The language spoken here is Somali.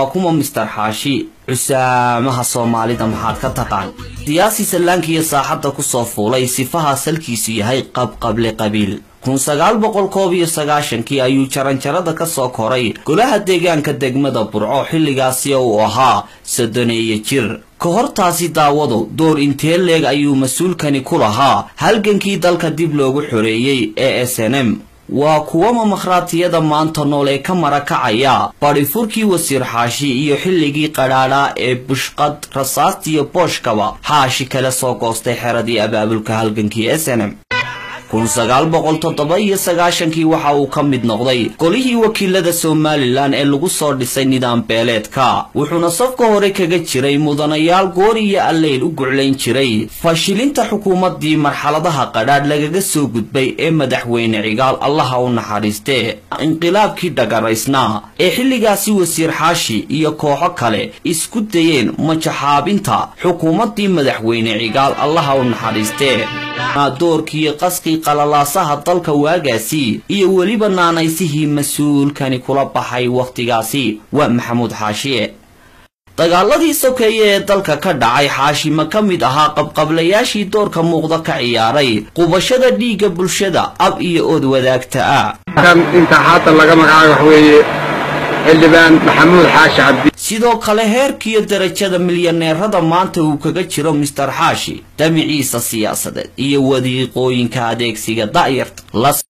kuma mister xaashi cusaamaha soomaalida maxaad ka taqaan siyaasi sallaankiiyo saaxadda kusoo fuulay sifaha salkiisu yahay qabqable qabiil kun sagaal boqol koob iyo sagaashankii ayuu jaranjarada ka soo koray golaha deegaanka degmada burco xilligaasi uu ahaa soddoneeyo jir ka hortaasi daawadu door intee leeg ayuu mas-uulkani ku lahaa halgankii dalka dib loogu xoreeyey ee s n m waa kuwama makhraatiyada maanta nool ee ka marakacaya badhifurkii wasiir xaashi iyo xilligii qadhaadhaa ee bushqad rasaastiiyo booshkaba xaashi kala soo goostay xeradii abaabulka halgankii s n m kun sagaal boqol toddoba iyo sagaashankii waxa uu ka mid noqday golihii wakiilada somalilan ee lagu soo dhisay nidaam beeleedka wuxuuna safka hore kaga jiray mudanayaal goori iyo alleyl u guclayn jiray fashilinta xukuumaddii marxaladaha qadhaadh lagaga soo gudbay ee madaxweyne cigaal allaha u naxariistee inqilaabkii dhagaraysnaa ee xilligaasi wasiir xaashi iyo kooxo kale isku dayeen majaxaabinta xukuumaddii madaxweyne cigaal allaha u naxariistee doorkii qaskii qalalaasaha dalka waagaasi iyo weliba naanaysihii mas-uulkani kula baxay wakhtigaasi waa maxamuud xaashiye dagaaladii sokeeye ee dalka ka dhacay xaashi ma ka mid ahaa qabqablayaashii doorka muuqda ka ciyaaray qubashada dhiigga bulshada ab iyo ood wadaagta ah kan inta haatan laga magacaabo wax weeye xildhibaan maxamuud xaashi cabdi sidoo kale heerkiiyo darajada milyaneerada maanta uu kaga jiro mister xaashi damiciisa siyaasadeed iyo wadiiqooyinka adeegsiga da'yarta